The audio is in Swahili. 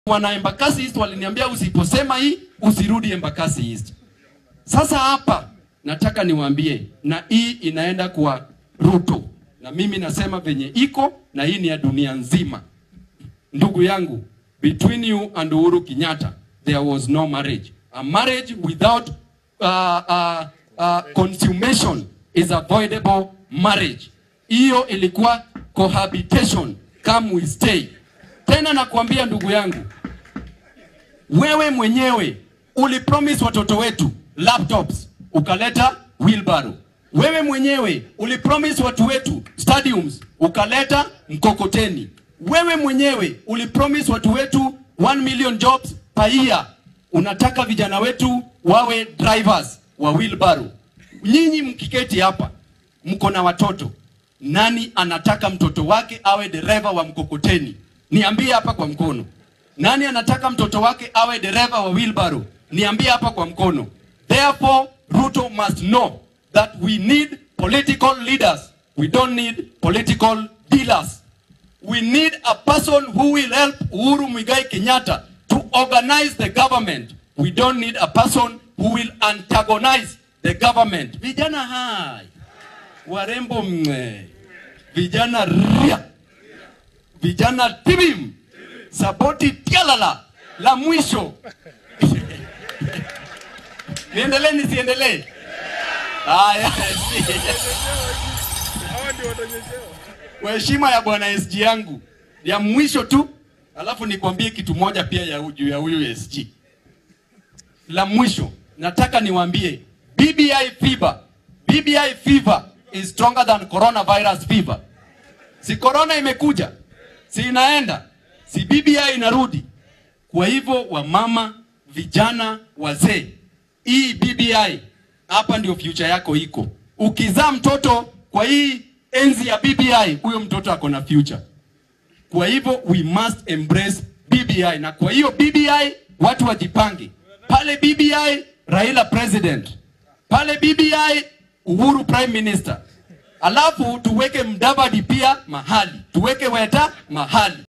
wana Embakasi East waliniambia usiposema hii usirudi Embakasi East. Sasa hapa nataka niwaambie, na hii inaenda kwa Ruto, na mimi nasema venye iko, na hii ni ya dunia nzima. Ndugu yangu, between you and Uhuru Kenyatta there was no marriage. A marriage without uh, uh, uh, consummation is avoidable marriage. Hiyo ilikuwa cohabitation, come we stay. Tena nakwambia ndugu yangu, wewe mwenyewe ulipromise watoto wetu laptops, ukaleta wheelbarrow. Wewe mwenyewe ulipromise watu wetu stadiums, ukaleta mkokoteni. Wewe mwenyewe ulipromise watu wetu 1 million jobs per year. Unataka vijana wetu wawe drivers wa wheelbarrow. Nyinyi mkiketi hapa mko na watoto, nani anataka mtoto wake awe dereva wa mkokoteni? Niambie hapa kwa mkono. Nani anataka mtoto wake awe dereva wa wheelbarrow? Niambie hapa kwa mkono. Therefore, Ruto must know that we need political leaders. We don't need political dealers. We need a person who will help Uhuru Muigai Kenyatta to organize the government. We don't need a person who will antagonize the government. Vijana hai, warembo mwe, vijana ria, vijana tibim, saboti tialala, la mwisho. Niendelee nisiendelee? Haya, Hawa ndio watanyeshewa. kwa heshima ya bwana SG yangu ya mwisho tu, alafu nikwambie kitu moja pia ya juu ya huyu SG. La mwisho nataka niwaambie BBI fever, BBI fever is stronger than coronavirus fever. Si corona imekuja, si inaenda, si BBI inarudi. Kwa hivyo wamama, vijana, wazee, hii BBI hapa ndio future yako iko. Ukizaa mtoto kwa hii enzi ya BBI, huyo mtoto ako na future. Kwa hivyo we must embrace BBI, na kwa hiyo BBI watu wajipange. Pale BBI Raila president, pale BBI Uhuru prime minister, alafu tuweke Mdavadi pia mahali, tuweke Weta mahali.